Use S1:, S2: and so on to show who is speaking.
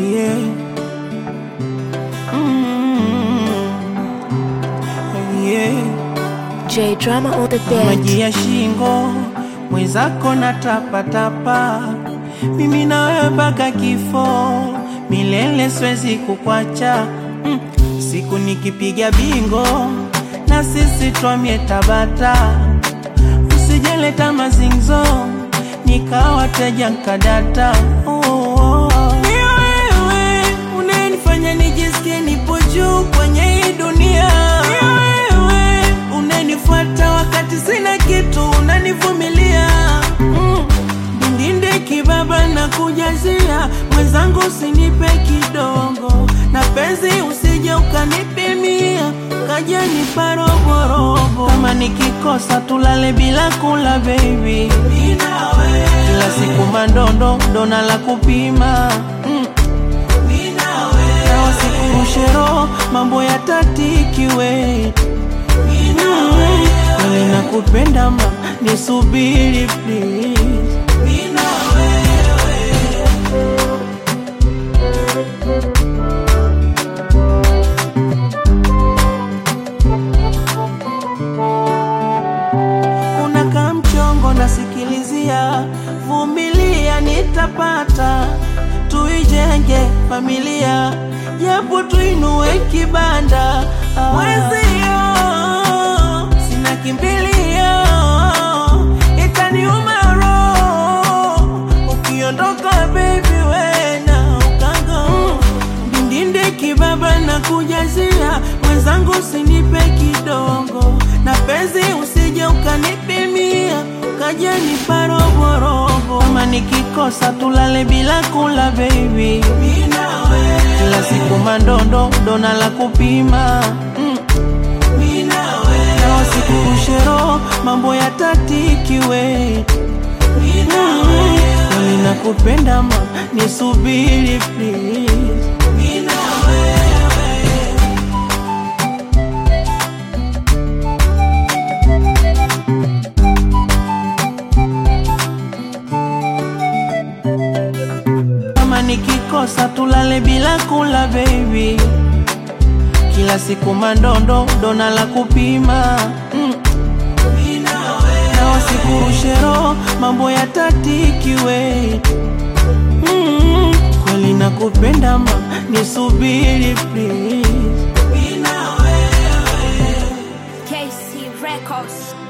S1: yeah. Mm, yeah.
S2: J Drama on the beat.
S1: maji ya shingo mwenzako na tapatapa, mimi na wewe mpaka kifo, milele siwezi kukwacha. Mm, siku nikipiga bingo na sisi twamie Tabata, usijeleta mazingzo nikawa teja nkadata. Oh, oh, oh. Ni wewe unanifanya nijisikie nipo juu kwenye hii dunia. Ni wewe unanifuata wakati sina kitu, unanivumilia mm. Ndinde kibaba na kujazia mwenzangu, usinipe kidogo na penzi, usije ukanipimia kaja nipa roborobo. Kama nikikosa tulale bila kula baby, kila siku mandondo dona la kupima mm. na wasikurushe roho, mambo ya tatikiwe Kweli nakupenda ma, nisubiri please. Unakaa mchongo nasikilizia, vumilia nitapata, tuijenge familia, japo tuinue kibanda Ah. mwezio sina kimbilio, itaniuma roho ukiondoka baby, wena ukago ndindinde kibaba na kujazia mwenzangu, usinipe kidogo na penzi, usije ukanipimia kaja nipa roborobo. Kama nikikosa tulale bila kula baby, kila siku mandondo dona la kupima mm. na wasikurushe roho, mambo ya tatikiwe mm. Kweli nakupenda ma, nisubiri please. kama nikikosa tulale bila kula baby, kila siku mandondo dona la kupima mm. na wasikurushe roho, mambo ya tatikiwe mm. kweli nakupenda ma, nisubiri please.
S2: KC Records.